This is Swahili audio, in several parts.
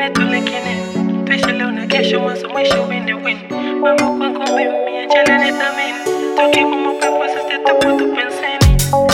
letu lakini tuishi leo na kesho, mwanzo mwisho, win win. Wewe kwangu mimi, achana nithamini, tukiwa mapepo sisi tupo tupenseni.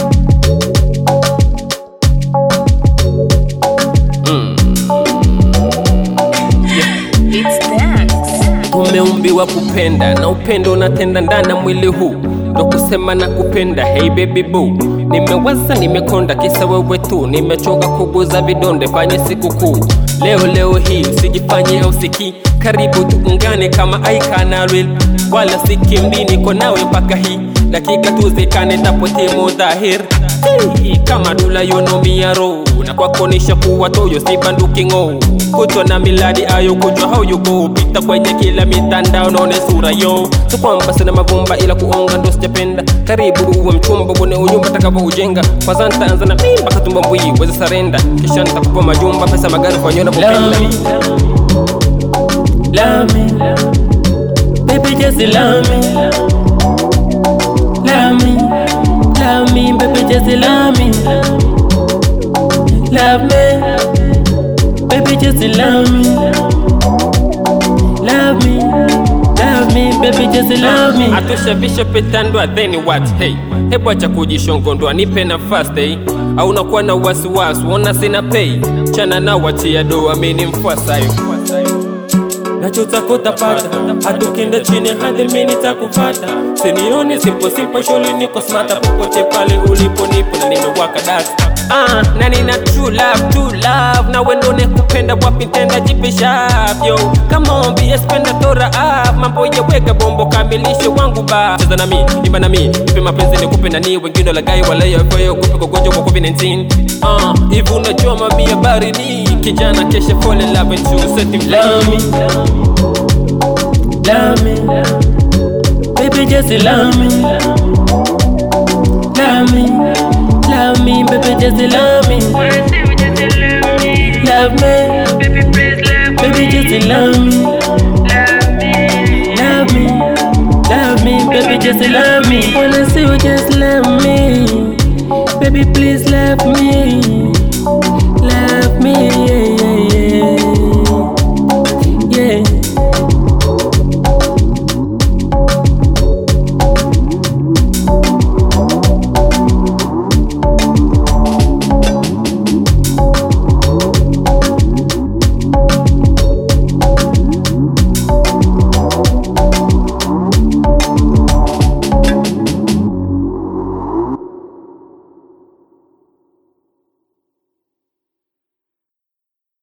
It's dance. Tumeumbiwa kupenda na upendo unatenda ndani ya mwili huu, ndo kusema na kupenda. Hey baby boo, nimewaza nimekonda, kisa wewe tu. Nimechoka kuguza vidonde, fanye siku kuu leo leo hii, usijifanye usiki karibu tuungane kama Aika na Real, wala sikimbi, niko nawe mpaka hii dakika tuzikane, tapotimu dhahir Hey, kama dula yonomia ro na kwako nisha kuwa toyo si banduki ng'o kutwa na miladi ayo kujwa how you go pita kwenye kila mitandao naone sura yo so kwamba sina mavumba ila kuonga ndo sijapenda karibu uwe mchumba bone unyumba takavyo ujenga kwanza nitaanza na mimba katumba mbwi weze sarenda kisha nitakupa majumba pesa magari kwa nyona kupenda Love me, baby, just love me. Love me, love me, baby, just love me. Love me, baby, just love me. Love me, love me, baby, just love me. atushavisha petandwa then what hey hebu acha kujishongondoa nipe nafasi hey au nakuwa na wasiwasi wona sina pay chana na wachia doa mini mfuasayo nachotaka utapata, hata ukienda chini hadi mimi nitakupata. Sinioni simple simple, shuli niko smata, popote pale ulipo nipo na nimewaka data. Ah, na nina true love, true love na wendo nekupenda wapi tenda jipisha yo kama ombi espenda tora up mambo yeweka bombo kamilishe wangu ba cheza na mi imba na mi nipe mapenzi nikupe na ni wengine lagai wala yafayo kupe kugonjwa kwa covid-19 ah hivi unajua mami habari ni kijana kesha fall in love and true set Love me, love me, baby, just love me. Love me, love me, baby, just love me. Wanna see me just love me, Love me, baby, please love baby, me, just love me. love me. Love me, love me, baby, just love me. Wanna see you just love me. Baby, please love me.